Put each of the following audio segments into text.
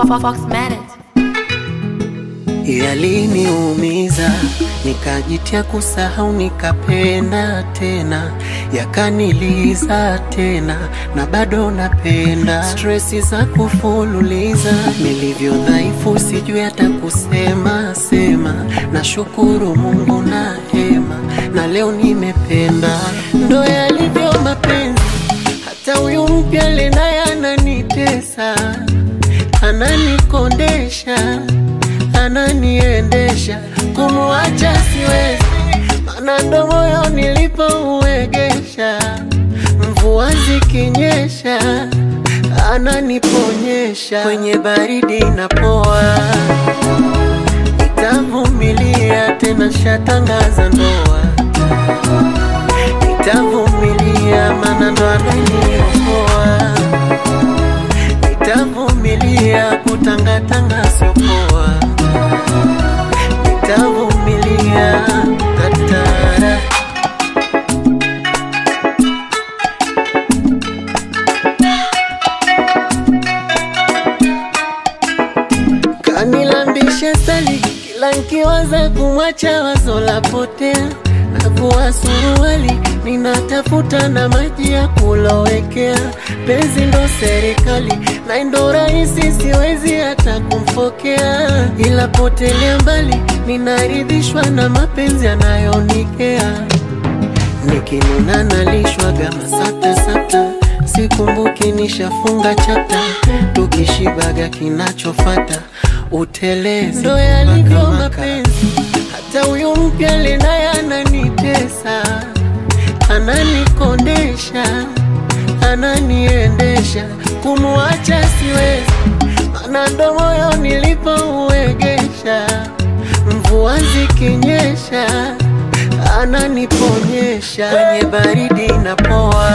Fox Manet. Yaliniumiza, nikajitia kusahau, nikapenda tena, yakaniliza tena, na bado napenda. Stresi za kufululiza, nilivyo dhaifu, sijui hata kusema sema. Nashukuru Mungu na hema, na leo nimependa. Ndo yalivyo mapenzi, hata huyu mpya lenaye ananitesa, ananikondesha ananiendesha kumuacha siwezi, mana ndo moyo nilipouegesha. Mvua zikinyesha ananiponyesha, kwenye baridi napoa, nitavumilia tena, shatangaza ndoa, nitavumilia mana ndo ananiokoa, nitavumilia kutangatanga siopoa nitavumilia tatara. Kanilambisha sali kila nkiwaza kumwacha wazo la potea, navua suruali ninatafuta na maji ya kulowekea. Penzi ndo serikali na ndo rahisi, siwezi hata kumfokea, ila potelea mbali, ninaridhishwa na mapenzi anayonikea. Nikinuna nalishwaga masata sata, sikumbuki nishafunga chapta, tukishibaga kinachofata utelezi. Ndo yalivyo mapenzi, hata huyu mpya lenaye ananitesa, ananikondesha, ananiendesha, kumuacha siwezi, mana ndo moyo nilipouegesha. Mvua zikinyesha ananiponyesha, kwenye baridi napoa,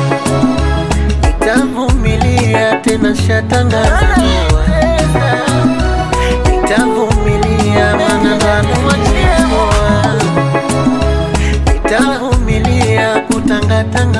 nitavumilia tena, shatangaza ndoa, nitavumilia mana ndo ananiokoa, nitavumilia kutangatanga